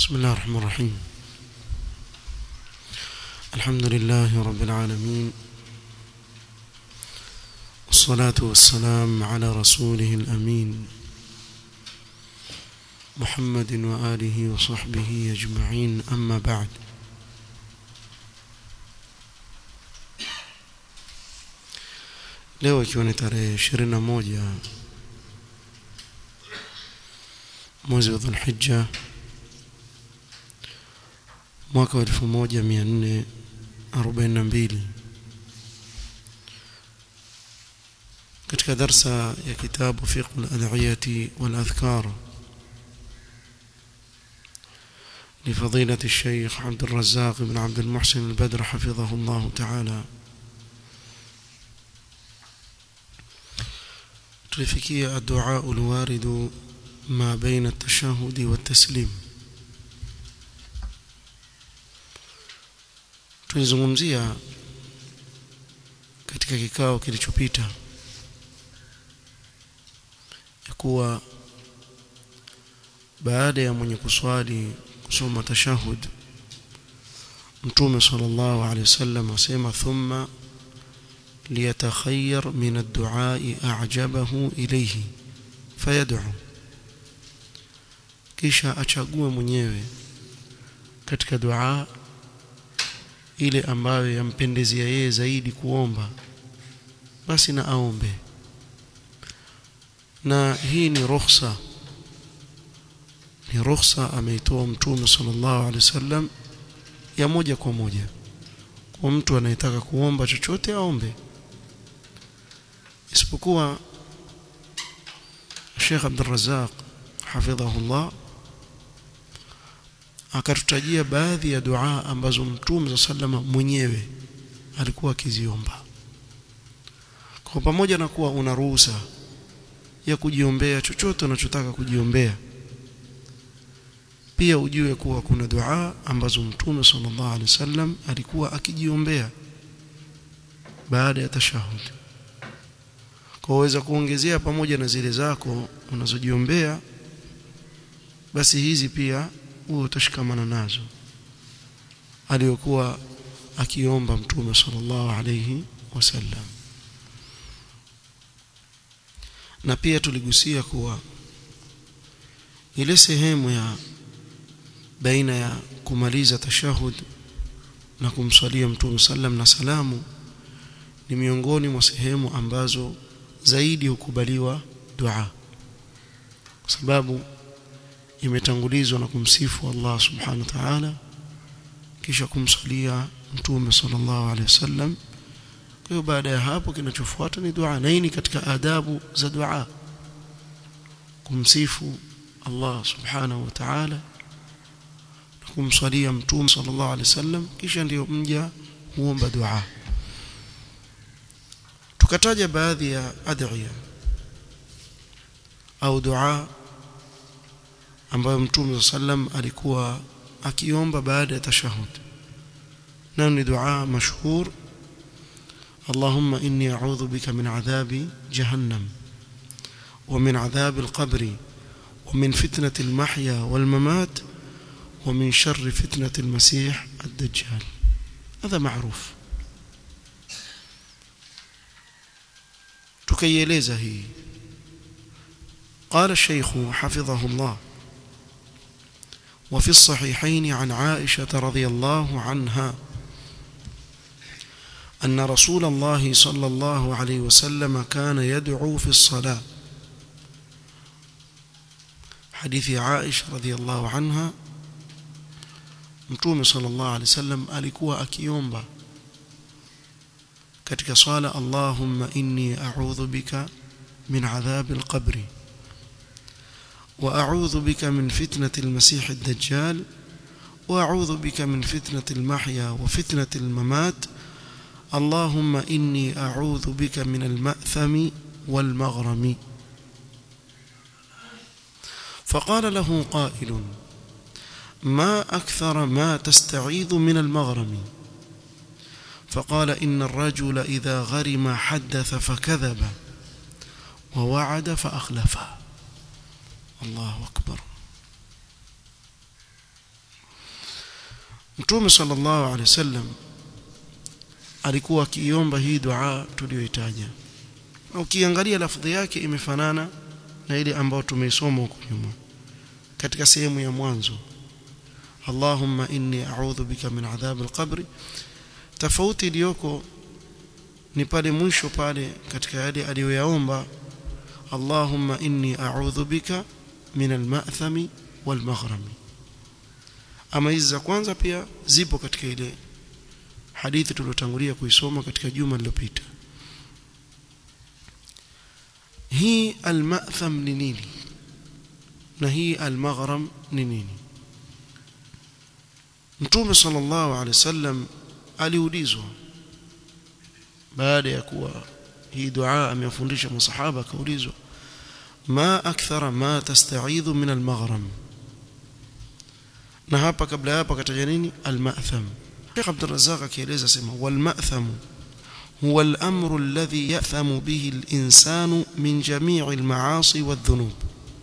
بسم الله الرحمن الرحيم الحمد لله رب العالمين والصلاة والسلام على رسوله الأمين محمد وآله وصحبه أجمعين أما بعد leo ikiwa ni tarehe ishirini na moja mwezi wa dhulhija mwaka wa elfu moja mia nne arobaini na mbili katika darsa ya kitabu fiqh al-adhiyati wal-adhkar لفضيلة الشيخ عبد الرزاق بن عبد المحسن البدر حفظه الله تعالى tulifikia الدعاء الوارد ما بين التشهد والتسليم tulizungumzia katika kikao kilichopita ya kuwa baada ya mwenye kuswali kusoma tashahud mtume sallallahu alaihi wasallam asema thumma liyatakhayyar min ad-du'a a'jabahu ilayhi fayad'u kisha achague mwenyewe katika dua ile ambayo yampendezea yeye zaidi kuomba basi na aombe na hii ni ruhusa ni ruhusa ameitoa mtume sallallahu alaihi wasallam ya moja kwa moja kwa mtu anayetaka kuomba chochote aombe isipokuwa Sheikh Abdul Razzaq hafidhahullah akatutajia baadhi ya dua ambazo mtume sallama mwenyewe alikuwa akiziomba kwa pamoja na kuwa una ruhusa ya kujiombea chochote unachotaka kujiombea pia ujue kuwa kuna dua ambazo mtume sallallahu alaihi wasallam alikuwa akijiombea baada ya tashahud kwa uweza kuongezea pamoja na zile zako unazojiombea basi hizi pia huo utashikamana nazo aliyokuwa akiomba mtume sallallahu alayhi wasallam na pia tuligusia kuwa ile sehemu ya baina ya kumaliza tashahud na kumswalia mtume sallam na salamu ni miongoni mwa sehemu ambazo zaidi hukubaliwa dua kwa sababu imetangulizwa na kumsifu Allah subhanahu wa ta'ala kisha kumsalia mtume sallallahu alaihi wasallam kwa hiyo baada ya hapo kinachofuata ni dua na hii ni katika adabu za dua kumsifu Allah subhanahu wa ta'ala na kumsalia mtume sallallahu alaihi wasallam kisha ndiyo mja huomba dua tukataja baadhi ya adhiya au dua ambayo mtume sallam alikuwa akiomba baada ya tashahud na ni dua mashhur اللهم إني أعوذ بك من عذاب جهنم ومن عذاب القبر ومن فتنة المحيا والممات ومن شر فتنة المسيح الدجال هذا معروف تكيليزه هي قال الشيخ حفظه الله وفي الصحيحين عن عائشة رضي الله عنها أن رسول الله صلى الله عليه وسلم كان يدعو في الصلاة حديث عائشة رضي الله عنها متوم صلى الله عليه وسلم alikuwa akiomba katika swala Allahumma inni a'udhu bika min adhab al-qabr وأعوذ بك من فتنة المسيح الدجال وأعوذ بك من فتنة المحيا وفتنة الممات اللهم إني أعوذ بك من المأثم والمغرم فقال له قائل ما أكثر ما تستعيذ من المغرم فقال إن الرجل إذا غرم حدث فكذب ووعد فأخلف الله أكبر Mtume sallallahu alaihi wasallam alikuwa akiomba hii dua tuliyoitaja ukiangalia lafdhi yake imefanana na ile ambayo tumeisoma huko nyuma katika sehemu ya mwanzo Allahumma inni a'udhu bika min adhab al-qabr tofauti iliyoko ni pale mwisho pale katika yale aliyoyaomba Allahumma inni a'udhu bika min al-ma'thami wal-maghrami ama hizi za kwanza pia zipo katika ile hadithi tuliyotangulia kuisoma katika juma lililopita hii al-ma'tham ni nini na hii al-maghram ni nini Mtume sallallahu alaihi wasallam aliulizwa baada ya kuwa hii dua amefundisha masahaba akaulizwa ma akthara ma tasta'idhu min al-maghram na hapa kabla hapa kataja nini al-ma'tham Sheikh Abdul Razzaq akieleza sema wal ma'tham huwa al-amru alladhi ya'thamu bihi al-insanu min jami'i al-ma'asi wadh-dhunub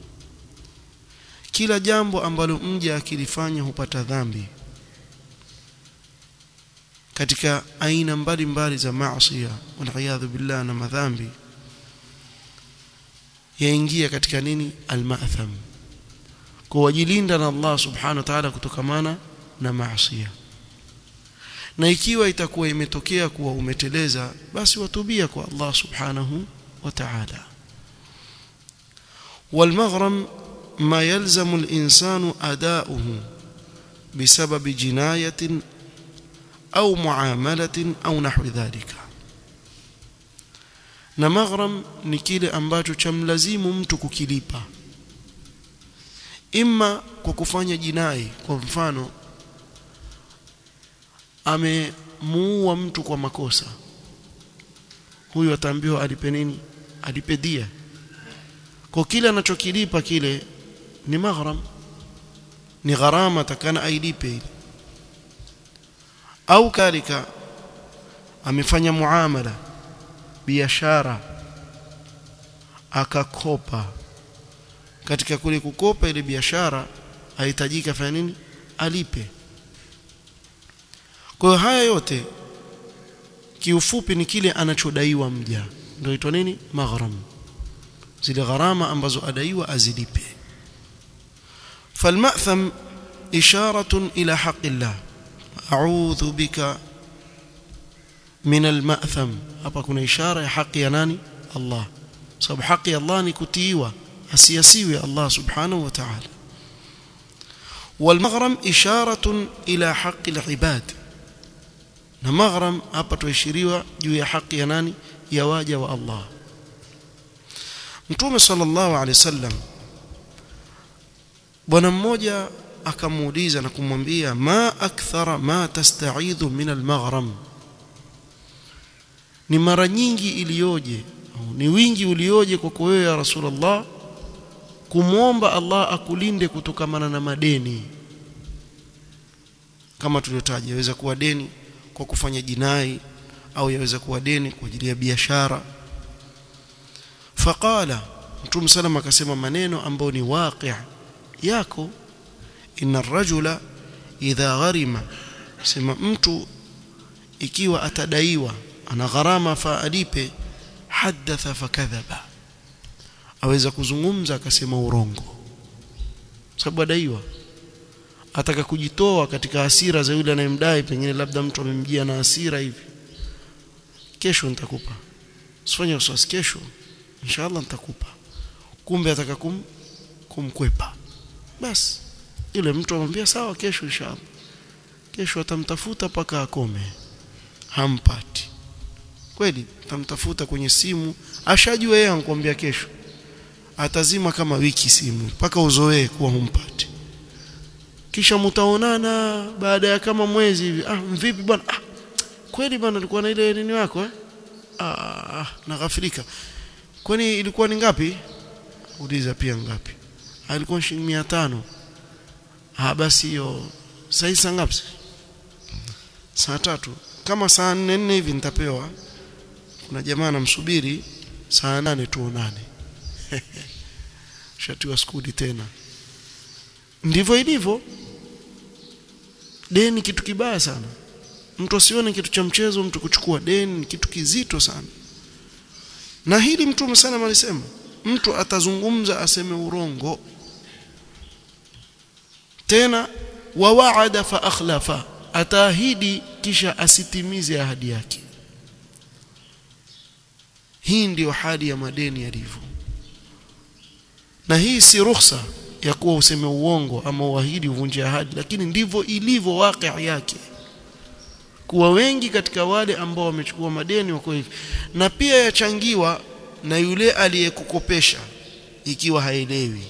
kila jambo ambalo mja akilifanya hupata dhambi katika aina mbalimbali za maasi waliyadhu billah na madhambi yaingia katika nini al-ma'tham kuwajilinda na Allah subhanahu wa ta'ala kutokamana na maasi na ikiwa itakuwa imetokea kuwa umeteleza basi watubia kwa Allah subhanahu wa ta'ala والمغرم ما يلزم الإنسان أداؤه بسبب جناية أو معاملة أو نحو ذلك na maghram ni kile ambacho chamlazimu mtu kukilipa imma kwa kufanya jinai kwa mfano amemuua mtu kwa makosa huyu ataambiwa alipe nini alipe dia kwa kile anachokilipa kile ni maghram ni gharama takana ailipe ile au kalika amefanya muamala biashara akakopa katika kule kukopa ile biashara ahitajika fanya nini alipe kwa hiyo haya yote kiufupi ni kile anachodaiwa mja ndio itwa nini maghram zile gharama ambazo adaiwa azilipe falmatham isharatun ila haqqillah a'udhu bika min almatham hapa kuna ishara ya haki ya nani Allah sababu haki ya Allah ni kutiiwa asiyasiwe Allah subhanahu wa ta'ala والمغرم إشارة إلى حق العباد na maghram hapa tuashiriwa juu ya haki ya nani ya waja wa Allah Mtume sallallahu alaihi wasallam bwana mmoja akamuuliza na kumwambia ma akthara ma tasta'idhu min al-maghram ni mara nyingi iliyoje ni wingi ulioje kwako wewe ya Rasulullah kumwomba Allah akulinde kutokamana na madeni kama tuliotaja yaweza kuwa deni kwa kufanya jinai au yaweza kuwa deni kwa ajili ya biashara faqala mtume salama akasema maneno ambayo ni waqi' yako inna rajula idha gharima sema mtu ikiwa atadaiwa ana gharama fa alipe hadatha fakadhaba aweza kuzungumza akasema urongo sababu adaiwa ataka kujitoa katika hasira za yule anayemdai pengine labda mtu amemjia na hasira hivi kesho nitakupa usifanye wasiwasi kesho inshallah nitakupa kumbe ataka kum, kumkwepa basi yule mtu amwambia sawa kesho inshallah kesho atamtafuta paka akome hampati kweli tamtafuta kwenye simu ashajua yeye anakuambia kesho atazima kama wiki simu mpaka uzoee kuwa humpati kisha mtaonana baada ya kama mwezi hivi ah vipi bwana ah, kweli bwana alikuwa na ile nini wako eh ah naghafilika kwani ilikuwa ni ngapi uliza pia ngapi alikuwa shilingi 500 ah basi hiyo sasa saa ngapi saa tatu kama saa 4 4 hivi nitapewa kuna jamaa anamsubiri saa nane tuonane shatiwa skudi tena ndivyo ilivyo deni kitu kibaya sana mtu asione kitu cha mchezo mtu kuchukua deni ni kitu kizito sana na hili mtume sana alisema mtu atazungumza aseme urongo tena wa wa'ada fa akhlafa ataahidi kisha asitimize ahadi yake hii ndiyo hali ya madeni yalivyo na hii si ruhusa ya kuwa useme uongo ama uahidi uvunje ahadi lakini ndivyo ilivyo waqi yake kuwa wengi katika wale ambao wamechukua madeni wako hivi na pia yachangiwa na yule aliyekukopesha ikiwa haelewi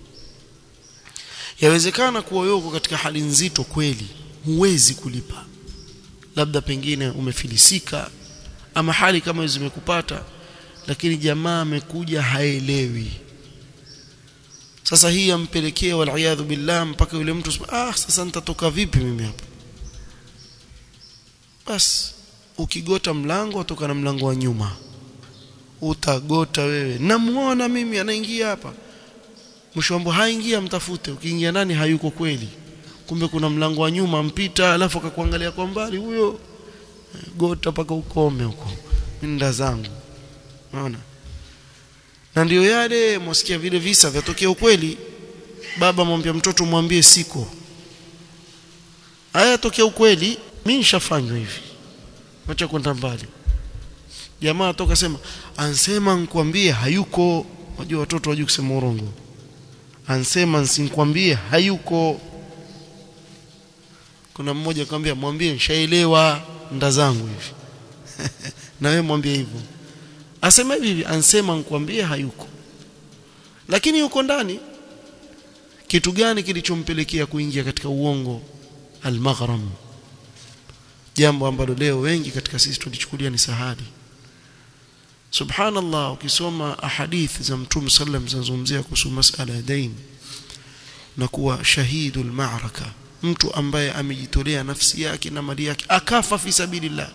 yawezekana kuwa yuko katika hali nzito kweli huwezi kulipa labda pengine umefilisika ama hali kama hizo zimekupata lakini jamaa amekuja haelewi sasa hii yampelekea waliaadhu billah mpaka yule mtu ah sasa nitatoka vipi mimi hapa bas ukigota mlango atoka na mlango wa nyuma utagota wewe namuona mimi anaingia hapa mshombo haingia mtafute ukiingia ndani hayuko kweli kumbe kuna mlango wa nyuma mpita alafu akakuangalia kwa mbali huyo gota paka ukome huko nda zangu unaona na ndio yale mwasikia vile visa vyatokea ukweli baba mwambia mtoto mwambie siko haya tokea ukweli mimi nishafanywa hivi acha kwenda mbali jamaa toka sema ansema nikwambie hayuko wajua watoto wajua kusema urongo ansema nsinkwambie hayuko kuna mmoja akamwambia mwambie nishaelewa nda zangu hivi na wewe mwambie hivyo asema hivi ansema nikwambie hayuko lakini yuko ndani kitu gani kilichompelekea kuingia katika uongo al-maghram jambo ambalo leo wengi katika sisi tulichukulia ni sahali subhanallah ukisoma ahadith za mtume sallam zinazungumzia kuhusu masala ya dain na kuwa shahidul ma'raka mtu ambaye amejitolea nafsi yake na mali yake akafa fi sabilillah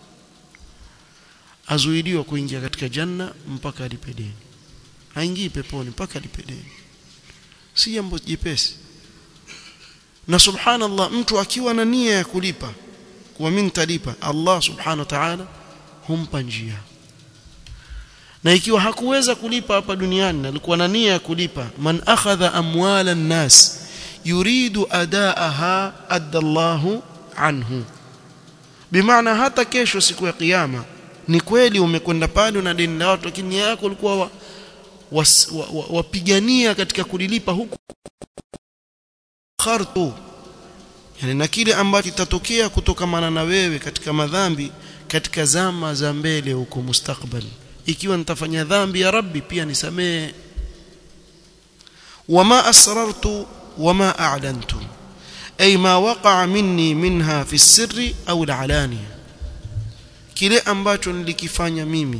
azuiliwa kuingia katika janna mpaka alipe deni haingii peponi mpaka alipe deni si jambo jepesi na subhanallah mtu akiwa na nia ya kulipa kuwa mimi nitalipa Allah subhanahu wa ta'ala humpa njia na ikiwa hakuweza kulipa hapa duniani na alikuwa na nia ya kulipa man akhadha amwala an-nas yuridu adaaha adda Allahu anhu bimaana hata kesho siku ya kiyama ni kweli umekwenda pale na deni la watu lakini nia yako ulikuwa wapigania wa, wa, wa katika kulilipa huku khartu yani na kile ambacho kitatokea kutokamana na wewe katika madhambi katika zama za mbele huko mustakbali ikiwa nitafanya dhambi ya rabbi pia nisamee wama asrartu wama a'lantu ay ma waqa'a minni minha fi sirri au al-alaniya kile ambacho nilikifanya mimi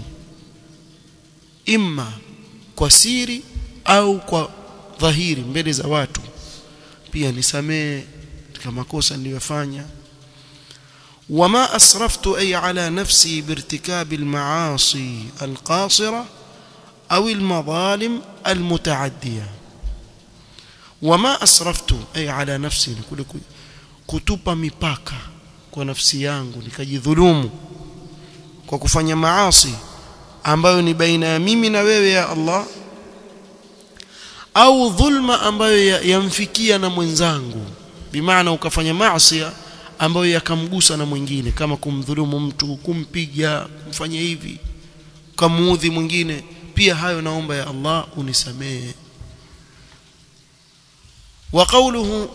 imma kwa siri au kwa dhahiri mbele za watu pia nisamee katika makosa niliyofanya وما أسرفت أي على نفسي بارتكاب المعاصي القاصرة أو المظالم المتعدية وما أسرفت أي على نفسي kutupa mipaka kwa nafsi yangu nikajidhulumu kwa kufanya maasi ambayo ni baina ya mimi na wewe ya Allah au dhulma ambayo yamfikia na mwenzangu bimaana ukafanya maasi ambayo yakamgusa na mwingine kama kumdhulumu mtu kumpiga kumfanya hivi kamuudhi mwingine pia hayo naomba ya Allah unisamehe wa qawluhu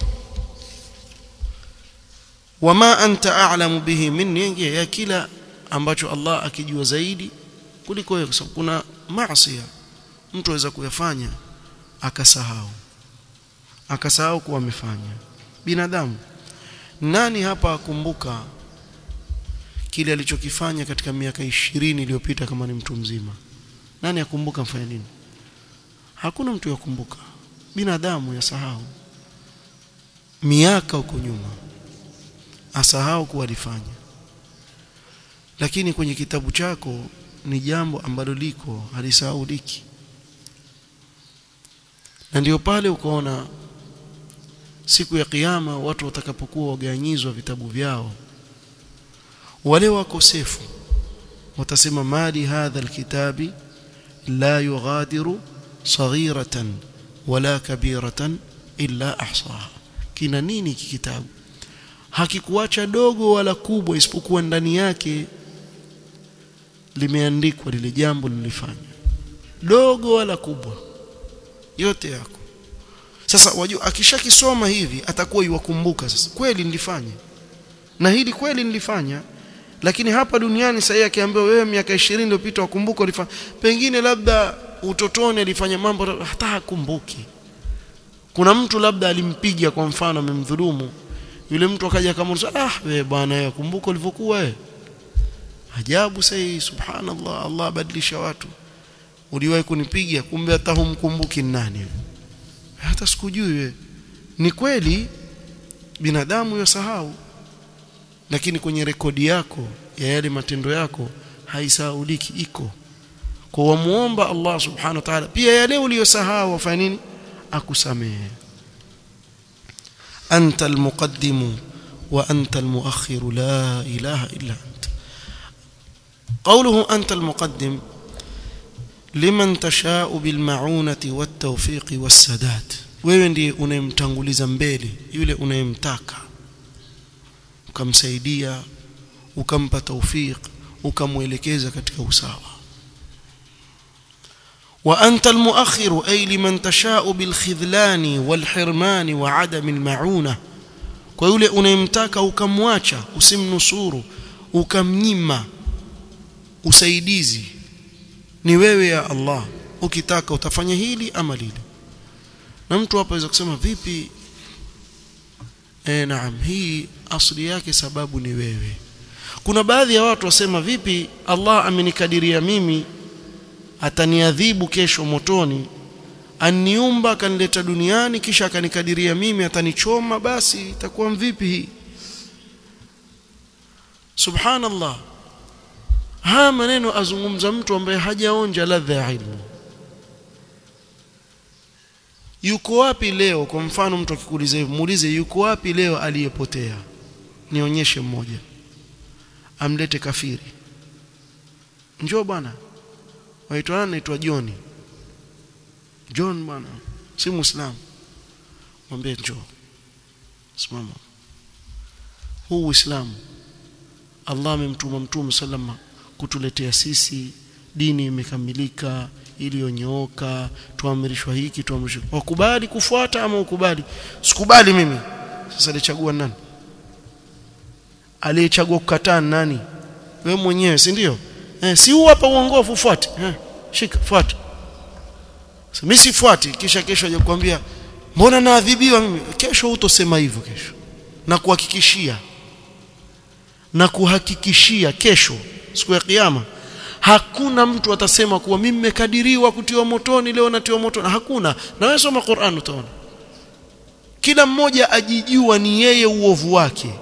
wama anta a'lamu bihi minni ya kila ambacho Allah akijua zaidi kuliko wewe kwa sababu kuna maasi mtu aweza kuyafanya akasahau akasahau kuwa amefanya binadamu nani hapa akumbuka kile alichokifanya katika miaka ishirini iliyopita kama ni mtu mzima nani akumbuka mfanya nini hakuna mtu yakumbuka binadamu yasahau miaka huko nyuma asahau kuwa alifanya lakini kwenye kitabu chako ni jambo ambalo liko halisahauliki na ndio pale ukaona siku ya kiyama watu watakapokuwa waganyizwa vitabu vyao wale wakosefu watasema mali hadha alkitabi la yughadiru saghiratan wala kabiratan illa ahsaha kina nini hiki kitabu hakikuacha dogo wala kubwa isipokuwa ndani yake limeandikwa lile jambo lilifanya dogo wala kubwa yote yako sasa wajua akishakisoma hivi atakuwa yuwakumbuka sasa kweli nilifanya na hili kweli nilifanya lakini hapa duniani sasa akiambiwa wewe miaka 20 iliyopita wakumbuka ulifanya pengine labda utotoni alifanya mambo hata hakumbuki kuna mtu labda alimpiga kwa mfano amemdhulumu yule mtu akaja kama ah wewe bwana wewe kumbuka ulivyokuwa wewe ajabu sasa subhanallah Allah badilisha watu uliwahi kunipiga kumbe hata humkumbuki nani hata sikujui wewe ni kweli binadamu yasahau lakini kwenye rekodi yako ya yale matendo yako haisahauliki iko kwa wamuomba Allah subhanahu wa ta'ala pia yale uliyosahau afanye nini akusamehe anta almuqaddim wa anta almuakhir la ilaha illa anta قوله أنت المقدم liman tashau bilmaunati wattawfiqi wassadad wewe ndiye unayemtanguliza mbele yule unayemtaka ukamsaidia ukampa tawfiq ukamwelekeza katika usawa wa anta almuakhiru ay liman tashau bilkhidlani walhirmani wa adam almauna kwa yule unayemtaka ukamwacha usimnusuru ukamnyima usaidizi ni wewe ya Allah ukitaka utafanya hili ama lile na mtu hapa aweza kusema vipi eh naam hii asli yake sababu ni wewe kuna baadhi ya watu wasema vipi Allah amenikadiria mimi ataniadhibu kesho motoni aniumba akanileta duniani kisha akanikadiria mimi atanichoma basi itakuwa mvipi hii subhanallah haya maneno azungumza mtu ambaye hajaonja ladha ya ilmu yuko wapi leo kwa mfano mtu akikuuliza hivi muulize yuko wapi leo aliyepotea nionyeshe mmoja amlete kafiri njoo bwana waitwa nani naitwa John John bwana si muislamu mwambie njoo simama huu uislamu Allah amemtuma mtume sallama kutuletea sisi dini imekamilika iliyonyooka tuamrishwa hiki tuamrishwa wakubali kufuata ama ukubali sikubali mimi sasa alichagua nani aliyechagua kukataa nani wewe mwenyewe si ndio eh, si huu hapa uongofu ufuate eh, shika fuata so, mimi sifuati kisha kesho aje kukwambia mbona naadhibiwa mimi kesho utosema hivyo kesho na kuhakikishia na kuhakikishia kesho siku ya kiyama hakuna mtu atasema kuwa mimi nimekadiriwa kutiwa motoni leo natiwa motoni hakuna na wewe soma Qur'an utaona kila mmoja ajijua ni yeye uovu wake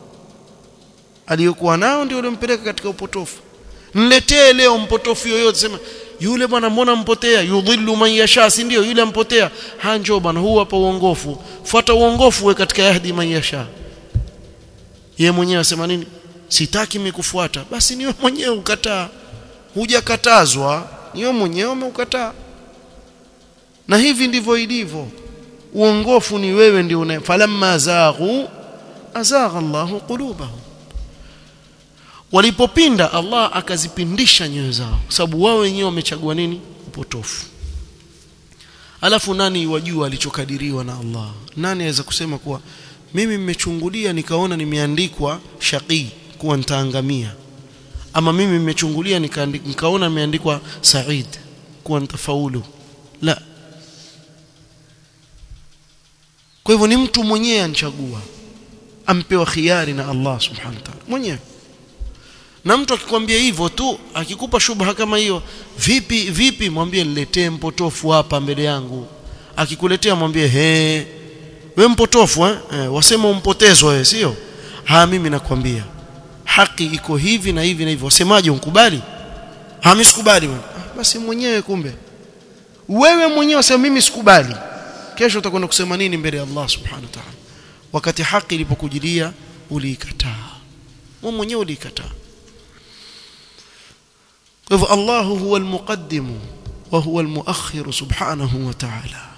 aliyokuwa nao ndio ulimpeleka katika upotofu niletee leo mpotofu yoyote sema yule bwana mbona mpotea yudhillu man yasha si ndio yule ampotea hanjo bwana huu hapa uongofu fuata uongofu we katika yahdi man yasha yeye mwenyewe asema nini sitaki mikufuata basi niwe mwenyewe ukataa hujakatazwa niwe mwenyewe umeukataa na hivi ndivyo ilivyo uongofu ni wewe ndio una falamma zaghu azagha Allahu qulubahum walipopinda Allah akazipindisha nyoyo zao sababu wao wenyewe wamechagua nini upotofu alafu nani wajua alichokadiriwa na Allah nani aweza kusema kuwa mimi nimechungulia nikaona nimeandikwa shaqi kuwa nitaangamia ama mimi nimechungulia nikaona nimeandikwa said kuwa nitafaulu la kwa hivyo ni mtu mwenyewe anchagua ampewa khiari na Allah subhanahu wa ta'ala mwenyewe na mtu akikwambia hivyo tu akikupa shubha kama hiyo vipi vipi mwambie niletee mpotofu hapa mbele yangu akikuletea mwambie he we mpotofu eh? eh wasema umpotezwa wewe sio ha mimi nakwambia haki iko hivi na hivi na hivi wasemaje unkubali ha mimi sikubali basi mwenyewe kumbe wewe mwenyewe wasema mimi sikubali kesho utakwenda kusema nini mbele ya Allah subhanahu wa ta'ala wakati haki ilipokujilia uliikataa wewe mwenyewe uliikataa kwa hivyo Allah huwa almuqaddimu wa huwa almuakhir subhanahu wa ta'ala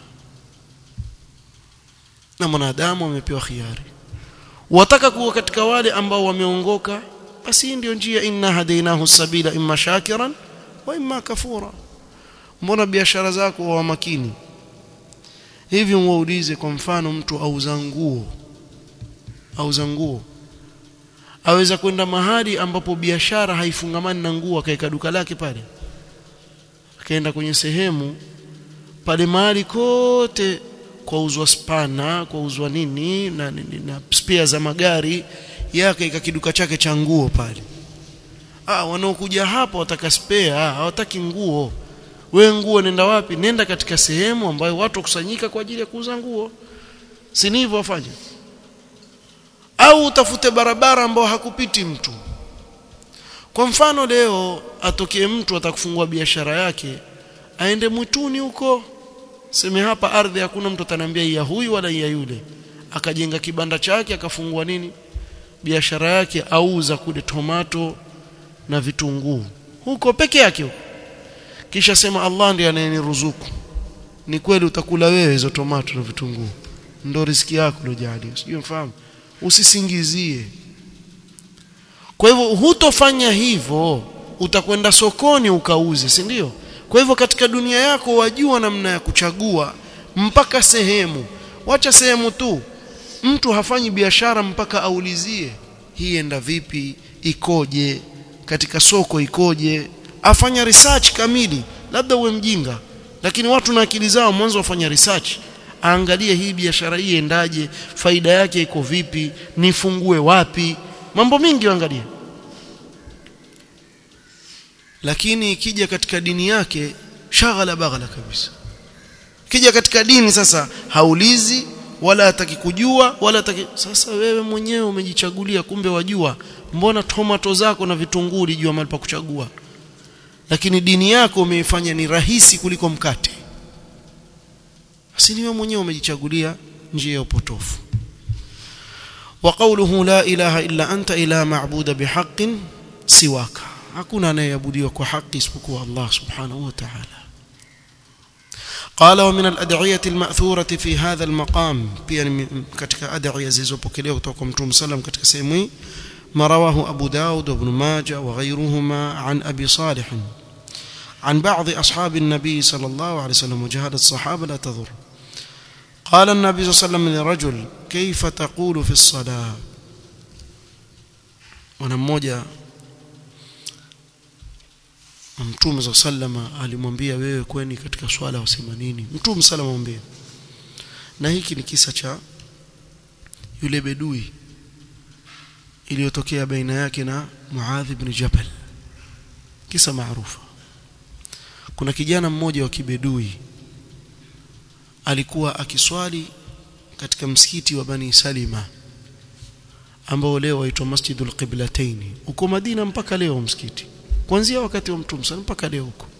na mwanadamu amepewa khiari wataka kuwa katika wale ambao wameongoka basi ndio njia inna hadainahu sabila imma shakiran wa imma kafura mbona biashara zako wa makini hivi muulize kwa mfano mtu auza nguo auza nguo aweza kwenda mahali ambapo biashara haifungamani na nguo akaeka duka lake pale akaenda kwenye sehemu pale mahali kote kwa uzwa spana kwa uzwa nini na, na, na spare za magari yake ika kiduka chake cha nguo pale ah wanaokuja hapa wataka spare ah, hawataki nguo we nguo nenda wapi nenda katika sehemu ambayo watu wakusanyika kwa ajili ya kuuza nguo si hivyo wafanye au utafute barabara ambayo hakupiti mtu kwa mfano leo atokee mtu atakufungua biashara yake aende mwituni huko seme hapa ardhi hakuna mtu ataniambia ya huyu wala ya yule akajenga kibanda chake akafungua nini biashara yake auza kule tomato na vitunguu huko peke yake huko kisha sema Allah ndiye anayeniruzuku ni kweli utakula wewe hizo tomato na vitunguu ndo riziki yako uliyojalia sijui mfahamu usisingizie kwa hivyo hutofanya hivyo utakwenda sokoni ukauze si ndio kwa hivyo katika dunia yako wajua namna ya kuchagua mpaka sehemu wacha sehemu tu mtu hafanyi biashara mpaka aulizie hii enda vipi ikoje katika soko ikoje afanya research kamili labda uwe mjinga lakini watu na akili zao mwanzo wafanya research aangalie hii biashara hii endaje faida yake iko vipi nifungue wapi mambo mingi waangalie lakini ikija katika dini yake shaghala baghala kabisa kija katika dini sasa haulizi wala hataki kujua wala hataki sasa wewe mwenyewe umejichagulia kumbe wajua mbona tomato zako na vitunguu ulijua mahali pa kuchagua lakini dini yako umeifanya ni rahisi kuliko mkate asili wewe mwenyewe umejichagulia njia ya upotofu وقوله لا إله إلا أنت إله معبود بحق سواك hakuna anayeabudiwa kwa haki isipokuwa Allah subhanahu wa ta'ala قال ومن الأدعية المأثورة في هذا المقام pia katika adhiya zilizopokelewa kutoka kwa Mtume sallam katika sehemu hii ما رواه أبو داود وابن ماجه وغيرهما عن أبي صالح عن بعض أصحاب النبي صلى الله عليه وسلم وجهاد الصحابة لا تضر قال النبي صلى الله عليه وسلم لرجل كيف تقول في الصلاة ونموجة Mtume za sallama alimwambia wewe kweni katika swala wasema nini Mtume sallama mwambie na hiki ni kisa cha yule bedui iliyotokea baina yake na Muadh ibn Jabal kisa maarufu kuna kijana mmoja wa kibedui alikuwa akiswali katika msikiti wa Bani Salima ambao leo waitwa Masjidul Qiblatain uko Madina mpaka leo msikiti kuanzia wakati wa Mtume sana mpaka leo huko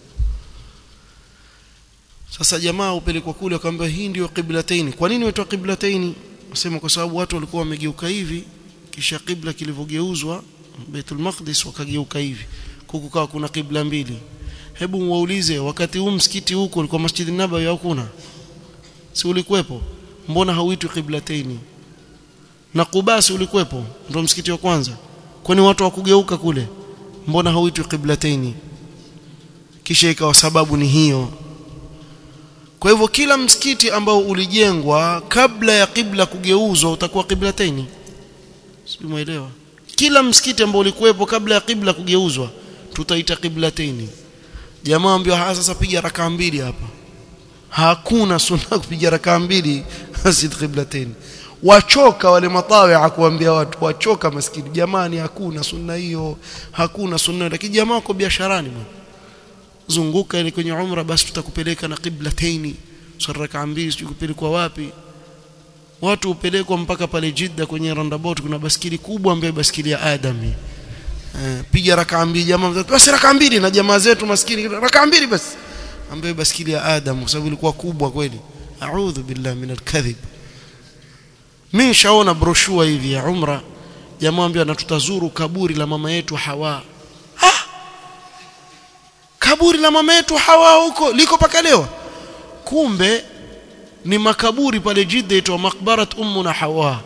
sasa jamaa upelekwa kule akamwambia hii ndio Qiblatain kwa nini waitwa Qiblatain wasema kwa sababu watu walikuwa wamegeuka hivi kisha kibla kilivyogeuzwa Baitul Maqdis wakageuka hivi kukukaa kuna kibla mbili hebu muulize wakati huu msikiti huko ulikuwa Masjid Nabawi au kuna si ulikuwepo mbona hauitwi Qiblatain na Quba ulikuwepo ndio msikiti wa kwanza kwani watu wakugeuka kule mbona hauitwi Qiblatain kisha ikawa sababu ni hiyo kwa hivyo kila msikiti ambao ulijengwa kabla ya kibla kugeuzwa utakuwa Qiblatain Simuelewa. Kila msikiti ambao ulikuwepo kabla ya kibla kugeuzwa tutaita Qiblatain. Jamaa ambio sasa piga rakaa mbili hapa. Hakuna sunna kupiga rakaa mbili Masjid Qiblatain. Wachoka wale matawi kuambia watu wachoka maskini jamani hakuna sunna hiyo hakuna sunna lakini jamaa wako biasharani bwana zunguka ile kwenye umra basi tutakupeleka na Qiblatain sura rakaa mbili tukupelekwa wapi watu upelekwa mpaka pale Jidda kwenye roundabout kuna baskili kubwa ambayo baskili ya Adami eh, piga rakaa mbili jamaa basi rakaa mbili na jamaa zetu maskini rakaa mbili basi ambayo baskili ya Adam kwa sababu ilikuwa kubwa kweli a'udhu billahi min alkadhib mimi shaona broshua hivi ya umra jamaa ambia na tutazuru kaburi la mama yetu Hawa ah! kaburi la mama yetu Hawa huko liko paka leo kumbe ni makaburi pale Jidda itwa makbarat ummuna Hawa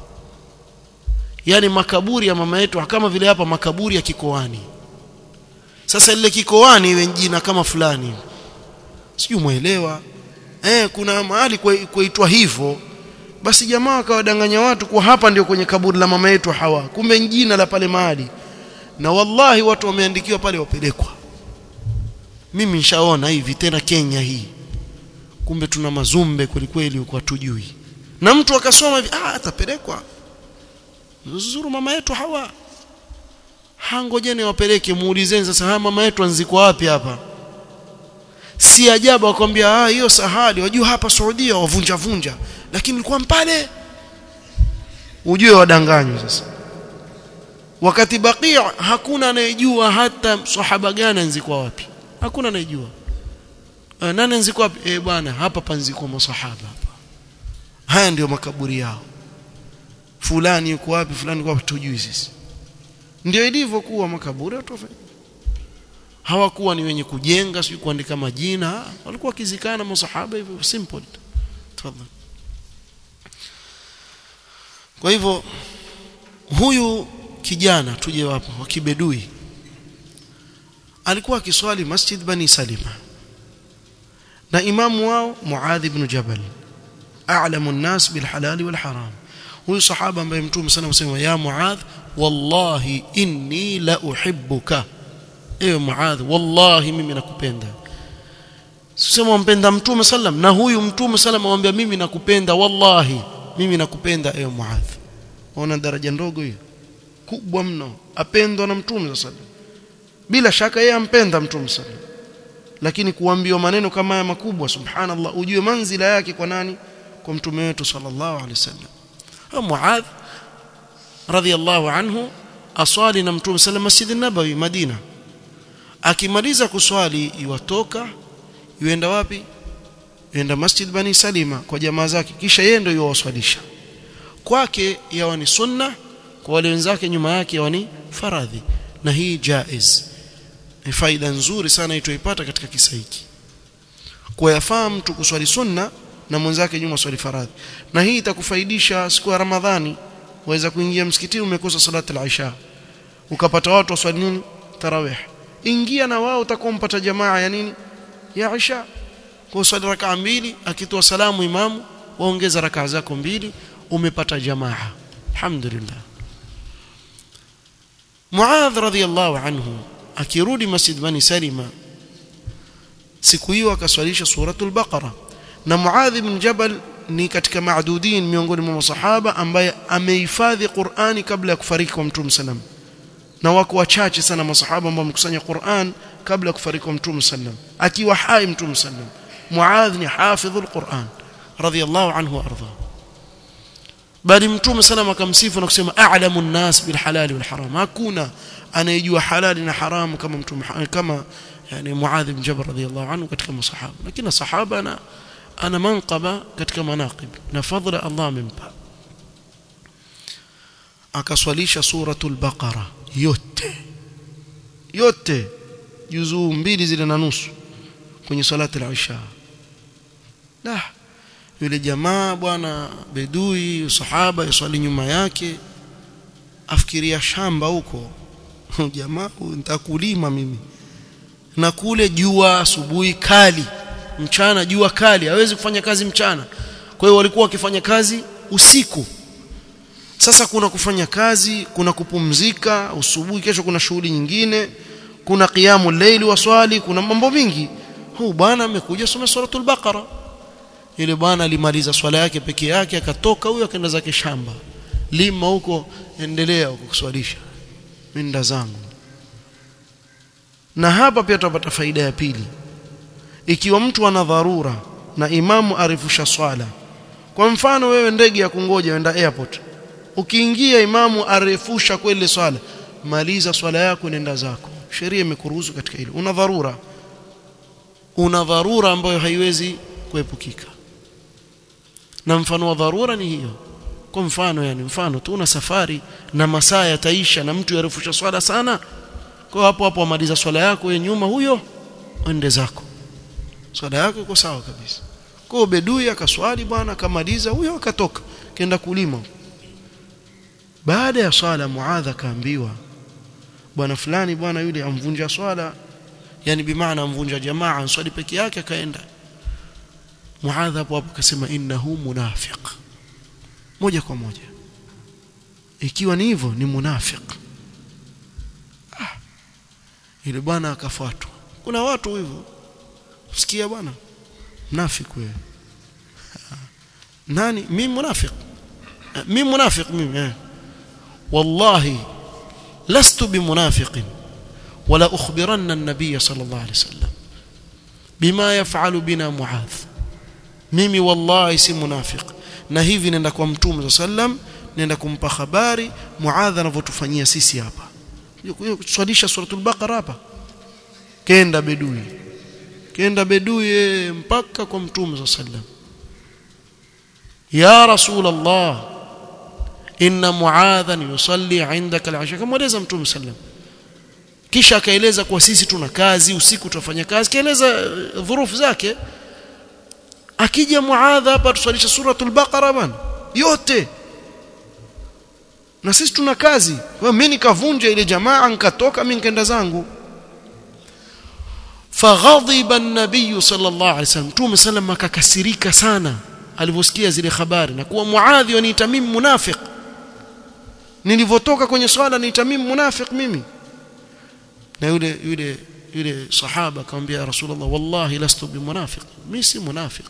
yani makaburi ya mama yetu kama vile hapa makaburi ya kikoani sasa lile kikoani iwe jina kama fulani sijui muelewa eh kuna mahali kuitwa hivyo basi jamaa akawadanganya watu kwa hapa ndio kwenye kaburi la mama yetu Hawa kumbe jina la pale mahali na wallahi watu wameandikiwa pale wapelekwa mimi nishaona hivi tena Kenya hii kumbe tuna mazumbe kweli kweli huko hatujui na mtu akasoma hivi ah atapelekwa zuru mama yetu Hawa hangojeni wapeleke muulizeni sasa haya mama yetu anzikwa wapi hapa si ajabu akwambia ah hiyo sahali wajua hapa Saudia wavunja vunja lakini ilikuwa mpale ujue wadanganywa sasa wakati bakia hakuna anayejua hata sahaba gani anzikwa wapi hakuna anayejua e, nani anzikwa wapi eh bwana hapa panzikwa masahaba hapa haya ndio makaburi yao fulani yuko wapi fulani yuko wapi tujui sisi ndio ilivyokuwa makaburi watu hawakuwa ni wenye kujenga sio kuandika majina walikuwa kizikana masahaba hivyo simple tafadhali kwa hivyo huyu kijana tuje wapo wa kibedui alikuwa akiswali Masjid Bani Salima na imamu wao Muadh ibn Jabal a'lamu an-nas bil halal wal haram huyu sahaba ambaye mtume sana msema ya Muadh wallahi inni la uhibbuka ewe Muadh wallahi mimi nakupenda sema mpenda mtume sallam na huyu mtume sallam amwambia mimi nakupenda wallahi mimi nakupenda ewe Muadh ona daraja ndogo hiyo kubwa mno apendwa na mtume sallam bila shaka yeye ampenda mtume sallam lakini kuambiwa maneno kama haya makubwa subhanallah ujue manzila yake kwa nani kwa mtume wetu sallallahu alaihi wasallam Muadh radhiyallahu anhu aswali na mtume sallam Masjid an-Nabawi Madina akimaliza kuswali iwatoka yuenda wapi yuenda Masjid Bani Salima kwa jamaa zake kisha yeye ndio yuwaswalisha kwake yawa ni sunna kwa wale wenzake nyuma yake yawa ni faradhi na hii jaiz ni faida nzuri sana itoipata katika kisa hiki kwa yafaa mtu kuswali sunna na mwenzake nyuma swali faradhi na hii itakufaidisha siku ya Ramadhani waweza kuingia msikitini umekosa salati al-isha ukapata watu waswali nini tarawih ingia na wao utakompata jamaa ya nini ya isha kwa swali rakaa mbili akitoa salamu imamu waongeza rakaa zako mbili umepata jamaa alhamdulillah Muadh radhiyallahu anhu akirudi Masjid Bani Salima siku hiyo akaswalisha suratul Baqara na Muadh ibn Jabal ni katika maadudin miongoni mwa masahaba ambaye amehifadhi Qur'ani kabla ya kufariki kwa Mtume sallam na wako wachache sana masahaba ambao wamekusanya Qur'an kabla ya kufariki kwa Mtume sallam akiwa hai Mtume sallam Muadh ni hafidhul Qur'an radhiyallahu anhu warda bali Mtume sallam akamsifu na kusema a'lamu an-nas bil halali wal haram hakuna anayejua halali na haramu kama Mtume kama yani Muadh ibn Jabal radhiyallahu anhu katika masahaba lakini sahaba na ana manqaba katika manaqib na fadhila Allah amempa akaswalisha suratul baqara yote yote juzuu mbili zile na nusu kwenye salati al-isha la yule jamaa bwana bedui sahaba yaswali nyuma yake afikiria shamba huko jamaa nitakulima mimi na kule jua asubuhi kali mchana jua kali hawezi kufanya kazi mchana kwa hiyo walikuwa wakifanya kazi usiku sasa kuna kufanya kazi kuna kupumzika usubuhi kesho kuna shughuli nyingine kuna qiyamu layli waswali kuna mambo mingi huu bwana amekuja soma suratul baqara ile bwana alimaliza swala yake peke yake akatoka huyo akaenda zake shamba lima huko endelea huko kuswalisha minda zangu na hapa pia tutapata faida ya pili ikiwa mtu ana dharura na imamu arifusha swala kwa mfano wewe ndege ya kungoja wenda airport ukiingia imamu arefusha kweli swala maliza swala yako nenda zako sheria imekuruhusu katika hilo una dharura una dharura ambayo haiwezi kuepukika na mfano wa dharura ni hiyo kwa mfano yani mfano tu una safari na masaa yataisha na mtu yarefusha swala sana kwa hapo hapo amaliza swala yako wewe nyuma huyo ende zako swala yako iko sawa kabisa kwa bedui akaswali bwana akamaliza huyo akatoka kenda kulima baada ya swala muadha kaambiwa bwana fulani bwana yule amvunja swala yani bimaana amvunja jamaa answali peke yake akaenda muadha hapo hapo akasema innahu munafiq moja kwa moja ikiwa ni hivyo ni munafiq ah ile bwana akafuatwa kuna watu hivyo usikia bwana mnafiki wewe nani mimi munafiq mimi munafiq mimi eh wallahi lastu bimunafiq ولا أخبرن النبي صلى الله عليه وسلم بما يفعل بنا معاذ mimi wallahi si munafiq na hivi nenda kwa mtume sallam nenda kumpa habari muadha anavyotufanyia sisi hapa kuswalisha suratul baqara hapa kenda bedui kenda bedui mpaka kwa mtume sallam ya rasul allah inna muadhan yusalli indaka al-asha kamweleza mtume sallam kisha akaeleza kwa sisi tuna kazi usiku tunafanya kazi kaeleza dhurufu zake akija muadha hapa tusalisha suratul baqara bana yote na sisi tuna kazi kwa mimi nikavunja ile jamaa nikatoka mimi nikaenda zangu faghadhiba an-nabiy sallallahu alaihi wasallam tume sallam akakasirika sana alivyosikia zile habari na kuwa muadhi waniita mimi munafiq nilivyotoka kwenye swala niita mimi munafiq mimi na yule yule yule sahaba akamwambia rasulullah wallahi lastu bimunafiq mimi si munafiq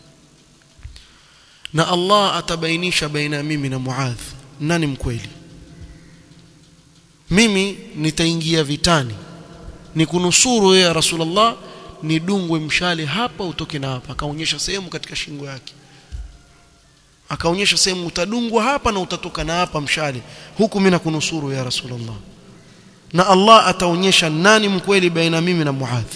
na Allah atabainisha baina mimi na Muadh nani mkweli mimi nitaingia vitani nikunusuru ya Rasulullah nidungwe mshale hapa utoke na hapa akaonyesha sehemu katika shingo yake akaonyesha sehemu utadungwa hapa na utatoka na hapa mshale huku mimi nakunusuru ya Rasulullah na Allah ataonyesha nani mkweli baina mimi na Muadh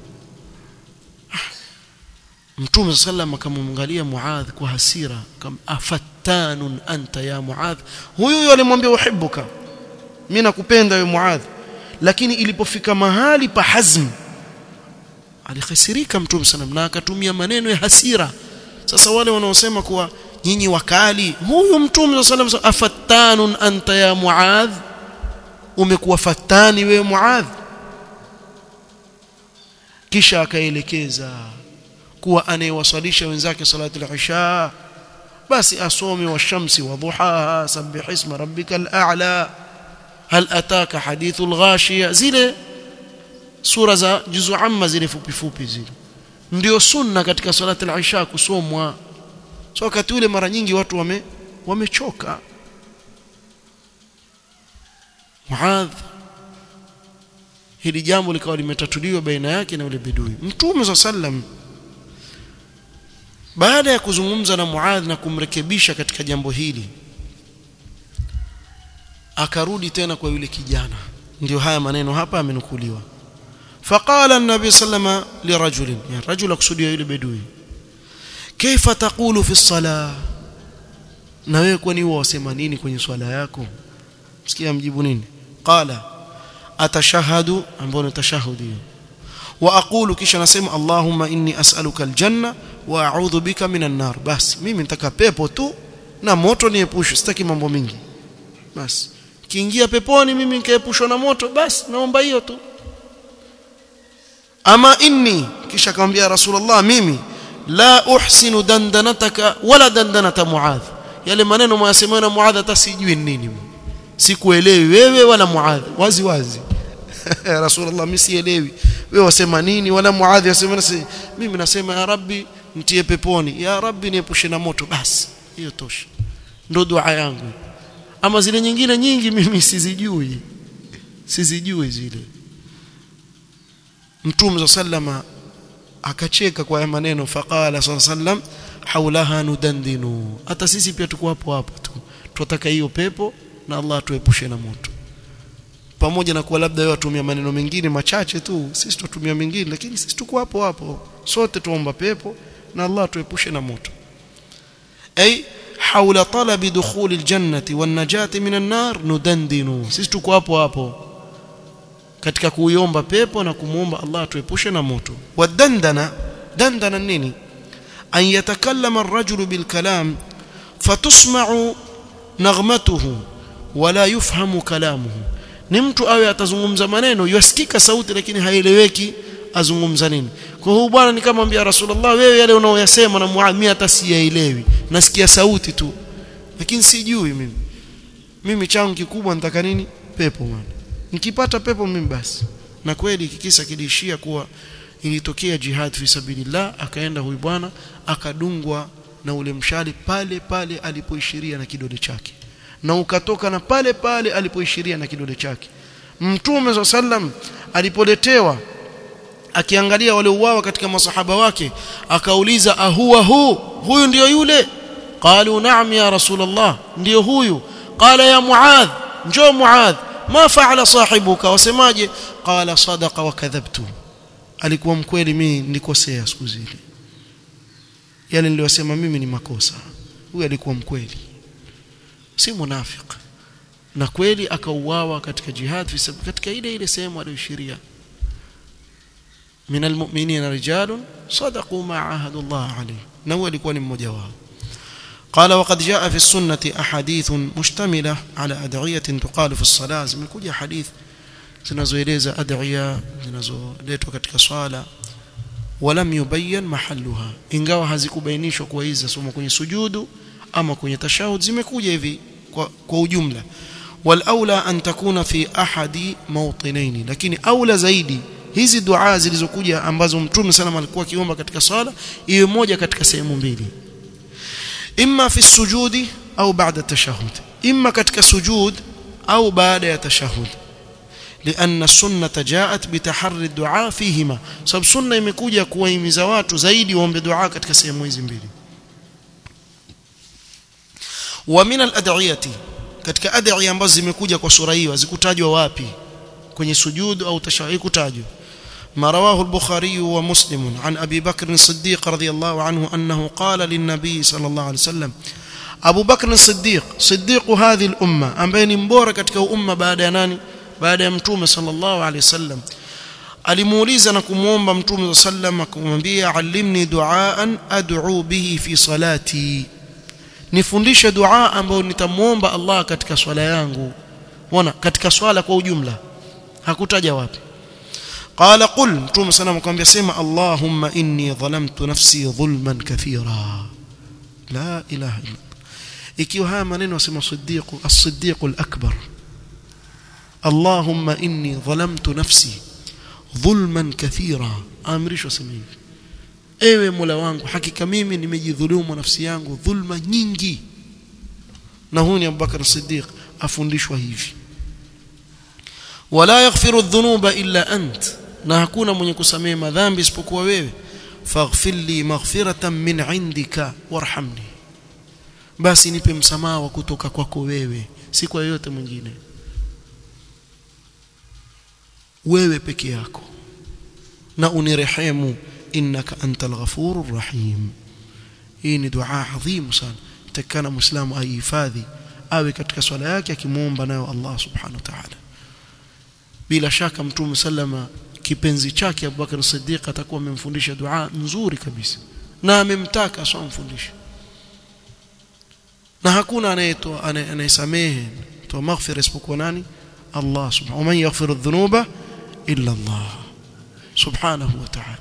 Mtume sallam akamwangalia Muadh kwa hasira kama afattanun anta ya Muadh huyu yule alimwambia uhibbuka mimi nakupenda wewe Muadh lakini ilipofika mahali pa hazm alikhasirika Mtume sallam na akatumia maneno ya hasira sasa wale wanaosema kuwa nyinyi wakali huyu Mtume sallam afattanun anta ya Muadh umekuwa fatani wewe Muadh kisha akaelekeza kuwa anayewasalisha wenzake salatu al-isha basi asome wa shamsi wa duhaha sabbih isma rabbikal a'la hal ataka hadithul ghashiya zile sura za juzu amma zile fupi fupi zile ndio sunna katika salatu al-isha kusomwa so wakati ule mara nyingi watu wame wamechoka Muadh hili jambo likawa limetatuliwa baina yake na yule bidui Mtume sallam baada ya kuzungumza na Muadh na kumrekebisha katika jambo hili akarudi tena kwa yule kijana ndio haya maneno hapa amenukuliwa faqala an-nabi sallama lirajulin ya rajul akusudia yule bedui kaifa taqulu fi as-salah na wewe kwani huwa wasema nini kwenye swala yako sikia mjibu nini qala atashahadu ambao ni tashahudi wa aqulu kisha nasema allahumma inni as'aluka aljanna wa a'udhu bika minan nar basi mimi nitaka pepo tu na moto niepushe sitaki mambo mingi basi kiingia peponi mimi nikaepushwa na moto basi naomba hiyo tu ama inni kisha akamwambia rasulullah mimi la uhsinu dandanataka wala dandanata muadh yale maneno mwasemayo na muadh hata sijui nini sikuelewi wewe wala muadh wazi wazi rasulullah mimi sielewi wewe wasema nini wala muadh wasema mimi nasema ya rabbi mtie peponi ya rabbi niepushe na moto basi hiyo tosha ndo dua yangu ama zile nyingine nyingi mimi sizijui sizijui zile mtume sallama akacheka kwa maneno faqala sallam haulaha nudandinu hata sisi pia tuko hapo hapo tu tunataka hiyo pepo na Allah tuepushe na moto pamoja na kuwa labda wewe watumia maneno mengine machache tu sisi tutumia mengine lakini sisi tuko hapo hapo sote tuomba pepo na Allah tuepushe na moto ay حول طلب دخول الجنة والنجاة من النار ندندن sisi tuko hapo hapo katika kuiomba pepo na kumuomba Allah atuepushe na moto wadandana dandana nini an yatakallama ar-rajulu bil kalam fatusma'u naghmatuhu wala yufhamu kalamuhu ni mtu awe atazungumza maneno yasikika sauti lakini haieleweki azungumza nini kwa hiyo bwana nikamwambia rasulullah wewe yale unaoyasema na muamia hata siyaelewi nasikia sauti tu lakini sijui mimi mimi changu kikubwa nataka nini pepo bwana nikipata pepo mimi basi na kweli kikisa kilishia kuwa ilitokea jihad fi sabilillah akaenda huyu bwana akadungwa na ule mshale pale pale alipoishiria na kidole chake na ukatoka na pale pale alipoishiria na kidole chake mtume sallam alipoletewa akiangalia wale uwawa katika masahaba wake akauliza ahuwa hu huyu ndiyo yule qalu na'am ya rasulullah ndiyo huyu qala ya muadh njoo muadh ma fa'ala sahibuka wasemaje qala sadaqa wa kadhabtu alikuwa mkweli mimi nilikosea siku zile yale niliyosema mimi ni makosa huyu alikuwa mkweli si munafik na kweli akauawa katika jihad fi katika ile ile sehemu aliyoshiria من المؤمنين رجال صدقوا ما عاهدوا الله عليه نو alikuwa ni mmoja wao قال وقد جاء في السنة أحاديث مشتملة على أدعية تقال في الصلاة zimekuja hadith zinazoeleza adhiya zinazoletwa katika swala walam yubayyan mahalluha ingawa hazikubainishwa kuwa hizi zasoma kwenye sujudu ama kwenye tashahud zimekuja hivi kwa, kwa ujumla walaula an takuna fi ahadi mawtinaini lakini aula zaidi hizi dua zilizokuja ambazo mtume sana alikuwa akiomba katika swala iwe moja katika sehemu mbili imma fi sujudi au baada tashahud imma katika sujud au baada ya tashahud لأن السنة جاءت بتحري الدعاء فيهما سبب سنة imekuja kuwahimiza watu zaidi waombe dua katika sehemu hizi mbili wa min al-ad'iyati katika adhiya ambazo zimekuja kwa sura hiyo zikutajwa wapi kwenye sujud au tashahhud kutajwa ما رواه البخاري ومسلم عن أبي بكر الصديق رضي الله عنه أنه قال للنبي صلى الله عليه وسلم أبو بكر الصديق صديق هذه الأمة أم بين مبورة كتك أمة بعد ناني بعد متوم صلى الله عليه وسلم alimuuliza na kumuomba mtume sallam akamwambia allimni duaan ad'u bihi fi salati nifundishe dua ambayo nitamuomba Allah katika swala yangu ona katika swala kwa ujumla hakutaja wapi قال قل متوم سلام akamwambia sema Allahumma inni dhalamtu nafsi dhulman kathira la ilaha illa ikiwa haya maneno wasema siddiq as-siddiq al-akbar Allahumma inni dhalamtu nafsi dhulman kathira amrishwa sema hivi ewe Mola wangu hakika mimi nimejidhulumu nafsi yangu dhulma nyingi na huyu ni Abubakar Siddiq afundishwa hivi wala yaghfiru dhunuba illa ant na hakuna mwenye kusamehe madhambi isipokuwa wewe faghfir li maghfiratan min indika warhamni basi nipe msamaha wa kutoka kwako wewe si kwa yoyote mwingine wewe peke yako na unirehemu innaka antal ghafurur rahim hii ni dua adhimu sana takana muislamu aihifadhi awe katika swala yake akimuomba nayo Allah subhanahu wa ta'ala bila shaka mtume sallama kipenzi chake Abubakar Siddiq atakuwa amemfundisha dua nzuri kabisa na amemtaka asomfundishe na hakuna anayetoa anayesamehe toa maghfira isipokuwa nani Allah subhanahu wa man yaghfiru dhunuba illa Allah subhanahu wa ta'ala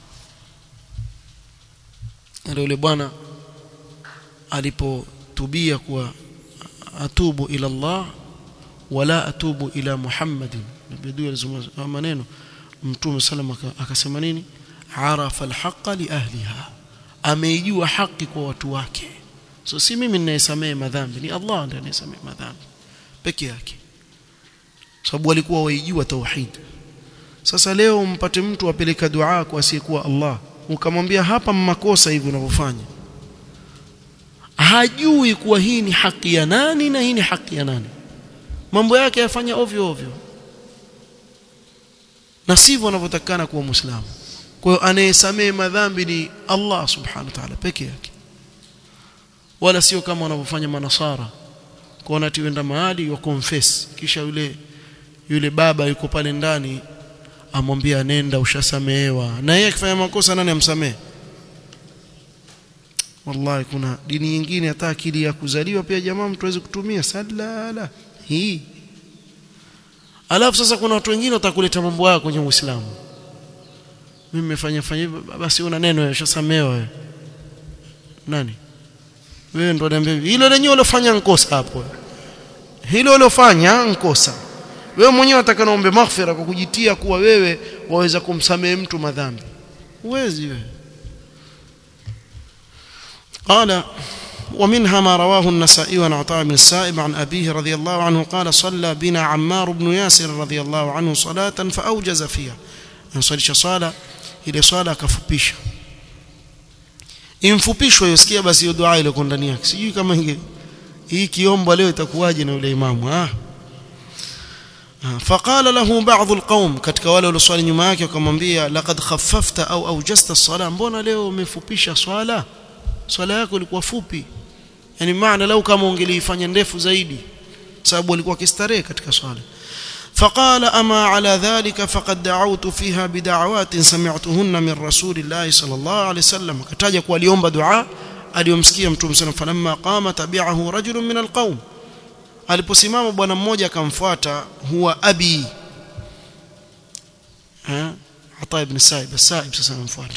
ndio yule bwana alipotubia kuwa atubu ila Allah wala atubu ila Muhammadin biduu alizungumza maneno mtume sallam akasema nini arafa alhaqa li ahliha ameijua haki kwa watu wake so si mimi ninayesamea madhambi ni Allah ndiye anayesamea madhambi peke yake sababu walikuwa waijua tauhid sasa leo umpate mtu apeleka dua kwa asiyekuwa Allah ukamwambia hapa makosa hivi unavyofanya hajui kuwa hii ni haki ya nani na hii ni haki ya nani mambo yake yafanya ovyo ovyo na sivyo anavyotakana kuwa muislamu kwa hiyo anayesamee madhambi ni Allah subhanahu wa ta'ala peke yake wala sio kama wanavyofanya manasara kuona ati wenda mahali wa confess kisha yule yule baba yuko pale ndani amwambia nenda ushasamehewa na yeye akifanya makosa nani amsamehe wallahi kuna dini nyingine hata akili ya kuzaliwa pia jamaa mtu aweze kutumia salala hii alafu sasa kuna watu wengine watakuleta mambo yao kwenye Uislamu mimi nimefanya fanya basi una neno ushasamehewa wewe nani wewe ndo niambia hilo lenyewe ulofanya nkosa hapo hilo ulofanya nkosa wewe mwenyewe unataka naombe maghfira kwa kujitia kuwa wewe waweza kumsamehe mtu madhambi uwezi wewe قال ومنها ما رواه النسائي عن عطاء بن السائب عن أبيه رضي الله عنه قال صلى بنا عمار بن ياسر رضي الله عنه صلاة فأوجز فيها نصلي صلاة ile swala akafupisha imfupishwa yosikia basi hiyo dua ile ndani yake sijui kama inge hii kiombo leo itakuwaje na yule imamu ah فقال له بعض القوم katika wale walioswali nyuma yake wakamwambia laqad khaffafta au awjasta as-sala mbona leo umefupisha swala swala yako ilikuwa fupi yani maana lau kama ungeliifanya ndefu zaidi sababu alikuwa kistarehe katika swala فقال أما على ذلك فقد دعوت فيها بدعوات سمعتهن من رسول الله صلى الله عليه وسلم كتاجا kwa aliomba dua aliyomsikia mtume sana falamma qama tabi'ahu rajulun min alqawm aliposimama bwana mmoja akamfuata huwa abi ha ata ibn sa'ib sa'ib sasa anamfuata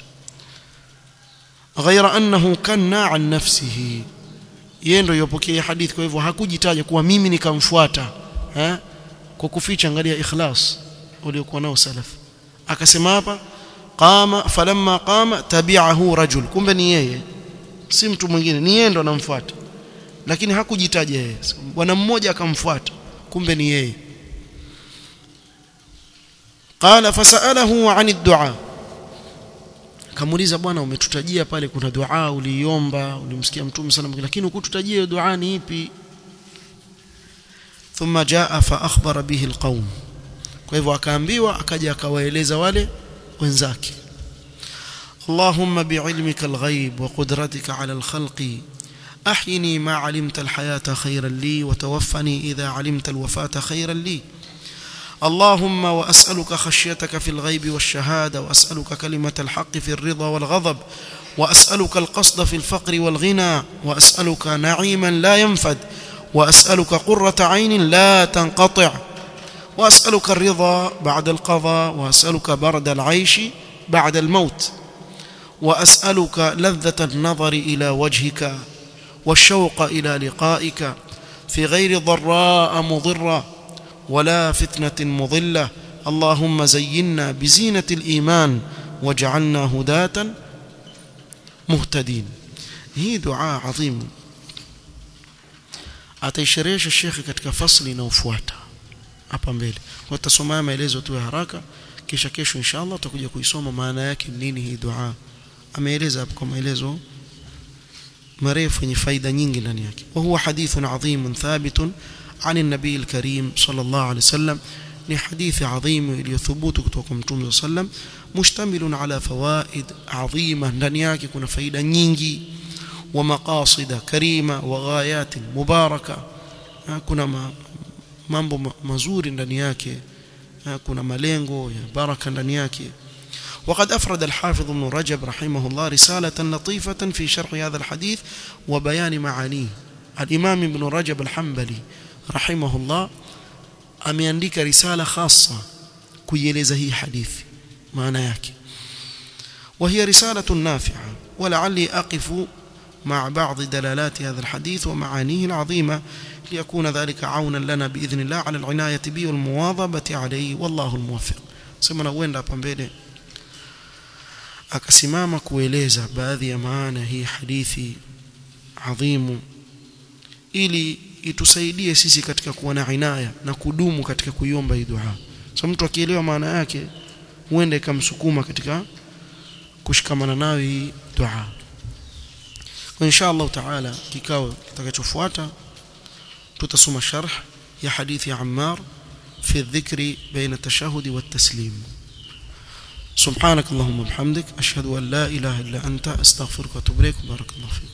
غير أنه كان عن نفسه yeye ndio yopokea hadithi kwa hivyo hakujitaja kuwa mimi nikamfuata eh kwa kuficha angalia ikhlas uliokuwa nao salaf akasema hapa qama falamma qama tabi'ahu rajul kumbe ni yeye si mtu mwingine ni yeye ndo anamfuata lakini hakujitaja yeye bwana mmoja akamfuata kumbe ni yeye qala fasalahu 'an ad-du'a kamuuliza bwana umetutajia pale kuna dua uliiomba ulimsikia mtume sana lakini ukututajia hiyo dua ni ipi thumma jaa fa akhbara bihi alqaum kwa hivyo akaambiwa akaja akawaeleza wale wenzake اللهم بعلمك الغيب وقدرتك على الخلق أحيني ما علمت الحياة خيرا لي وتوفني إذا علمت الوفاة خيرا لي اللهم وأسألك خشيتك في الغيب والشهادة وأسألك كلمة الحق في الرضا والغضب وأسألك القصد في الفقر والغنى وأسألك نعيما لا ينفد وأسألك قرة عين لا تنقطع وأسألك الرضا بعد القضاء وأسألك برد العيش بعد الموت وأسألك لذة النظر إلى وجهك والشوق إلى لقائك في غير ضراء مضرة ولا فتنة مضلة اللهم زينا بزينة الإيمان واجعلنا هداة مهتدين هي دعاء عظيم ataisherehesha shekhe katika fasli inayofuata hapa mbele kwa tutasoma maelezo tu ya haraka kisha kesho inshallah tutakuja kuisoma maana yake nini hii dua ameeleza hapo kwa maelezo marefu yenye faida nyingi ndani yake wa huwa hadithun adhim thabitun عن النبي الكريم صلى الله عليه وسلم ni hadithi adhimu iliyothubutu kutoka kwa Mtume sallam mushtamilun ala fawaid adhima ndani yake kuna faida nyingi wa maqasida karima wa ghayat mubaraka kuna mambo mazuri ndani yake kuna malengo ya baraka ndani yake وقد أفرد الحافظ ابن رجب رحمه الله رسالة لطيفة في شرح هذا الحديث وبيان معانيه الإمام ابن رجب الحنبلي رحمه الله ameandika risala khassa kuieleza hii hadithi maana yake وهي رسالة نافعة ولعلي أقف مع بعض دلالات هذا الحديث ومعانيه العظيمة ليكون ذلك عونا لنا بإذن الله على العناية به والمواظبة عليه والله الموفق سمنا وين hapa mbele akasimama kueleza baadhi ya maana hii hadithi adhimu ili itusaidie sisi katika kuwa na inaya na kudumu katika kuiomba hii dua. So mtu akielewa maana yake huenda ikamsukuma katika kushikamana nayo hii dua. Kwa insha Allah taala kikao kitakachofuata tutasoma sharh ya hadithi ya Ammar في الذكر بين التشهد والتسليم سبحانك اللهم وبحمدك أشهد أن لا إله إلا أنت أستغفرك وأتوب إليك بارك الله فيك